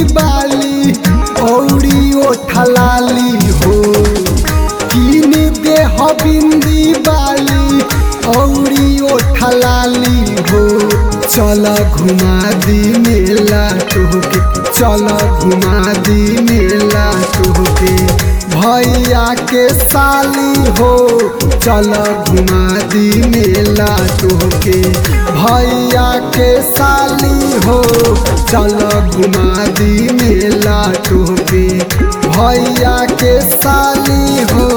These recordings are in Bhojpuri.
बाली औरी ओठलाली हो कीन दे हो बिंदी बाली औरी ओठलाली हो चल घुमा दी मेला तोहके चल घुमा दी मेला तोहके भैया के साली हो चल घुमा दी मेला तोहके भैया के साली हो चल घुमा दी मेला तोहके भैया के साली हो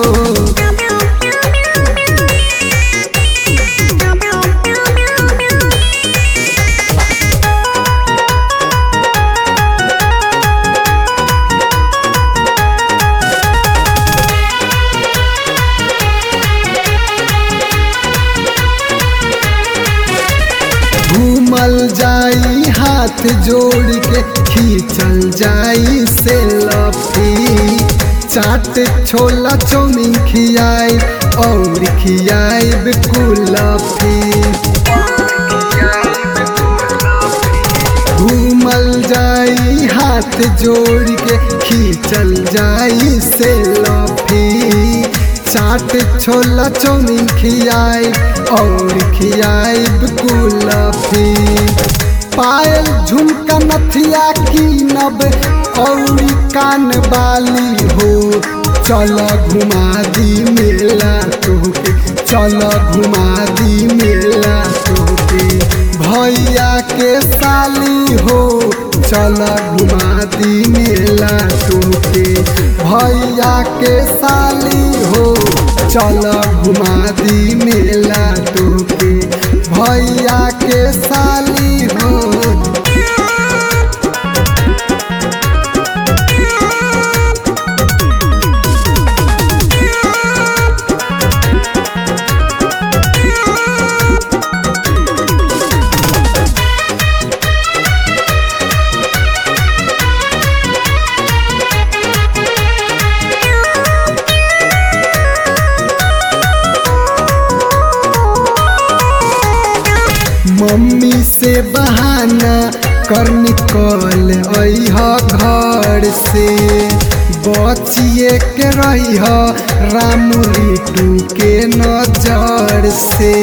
घूमल जाई हाथ जोड़ के खींचल जाई से लफी चाट छोला चौमिन खियाई और खियाई कुलफी घूमल जाई हाथ जोड़ के खींचल जाई से लफी चाट छोला चौमिन खियाई और खियाई कुलफी पायल झुमका नथिया की नब और कान बाली हो चल घुमा दी मेला तोहके चल घुमा दी मेला तोहके भैया के साली हो चल घुमा दी मेला तोहके भैया के साली हो चल घुमा दी मेला तोहके भैया के साली हो मम्मी से बहाना कर निकल अह घर से बचिए के रही राम रिटू के नजर से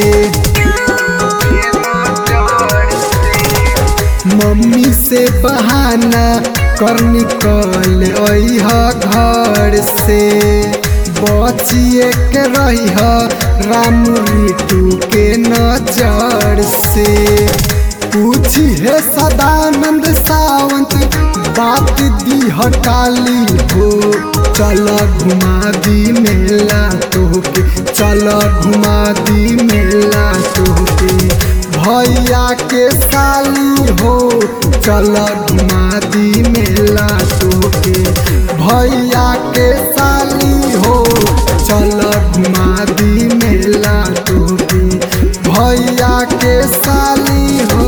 मम्मी से बहाना कर निकल अह घर से बचिए के रही राम रिटू के नजर से पूछी है सदानंद सावंत बात दी हटाली हो चल घुमा दी मेला तोहके चल घुमा दी मेला तोहके भैया के साली हो चल घुमा दी मेला तोहके भैया के साली हो चल घुमा दी मेला तोहके भैया के साली हो